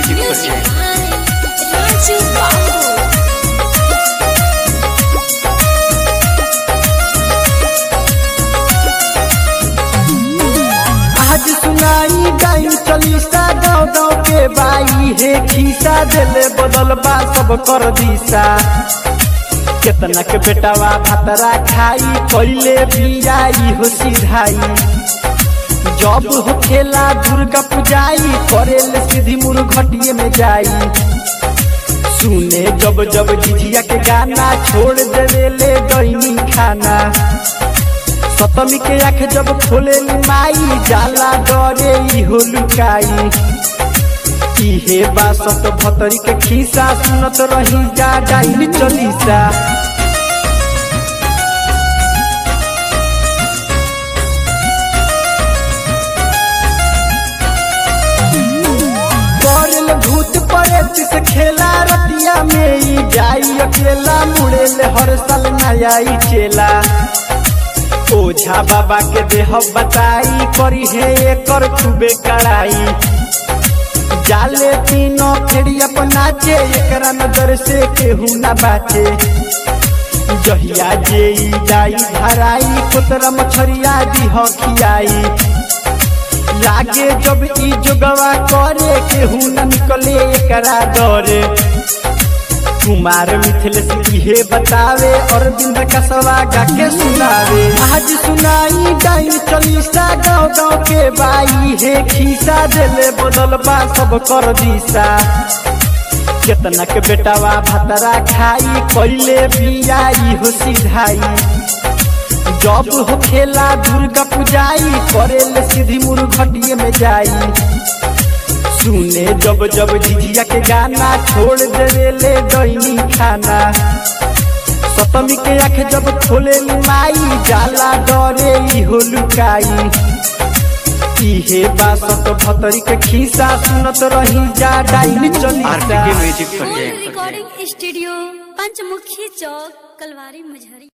music project Raju बाबू आज सुनाई गाई चलीसा गाँव गाँव के बाई हे खीसा दिले बदल बा सब कर दिशा केतना के बेटावा भातरा खाई कैले बियाई हो सिधाई जब हो खेला दुर्गा पूजाई करेले सीधी मुर घटिए में जाई सुने जब जब झिझिया के गाना छोड़ देवेले दैनी खाना सतमी के आँख जब खोले माई जाला डरे इहो लुकाई इहे बा सत भतरी के खीसा सुनत रही जा डाइन चलीसा करल भूत परेत से खेला रतिया में ई जाई अकेला मुड़ेल हर साल नया ई चेला ओझा बाबा के देह बताई करी है एकर खूबे कड़ाई जाले तीनों फेरी अपना चे एकरा नजर से केहू ना बाचे जहिया जे ई जाई धराई कोतरा मछरिया दी खियाई लागे जब ई जोगवा करे केहू न निकले एकरा डरे कुमार मिथिलेश इहे बतावे और बिंद कसवा गा के सुनावे आज सुनाई डाइन चलीसा गाँव गाँव के बाई हे खीसा देले बदल बा सब कर दिशा केतना के बेटावा भातरा खाई कैले बियाई हो सिधाई जब हो खेला दुर्गा पूजाई करेले सीधी मुर घटिए में जाई सुने जब जब झिझिया के गाना छोड़ देवेले दैनी खाना सतमी के आँख जब खोले माई जाला डरे इहो लुकाई इहे बा सत भतरी के खीसा सुनत रही जा डाइन आरपीके चलीसा music full project recording studio Panchmukhi Chowk Kalwari मुजहरी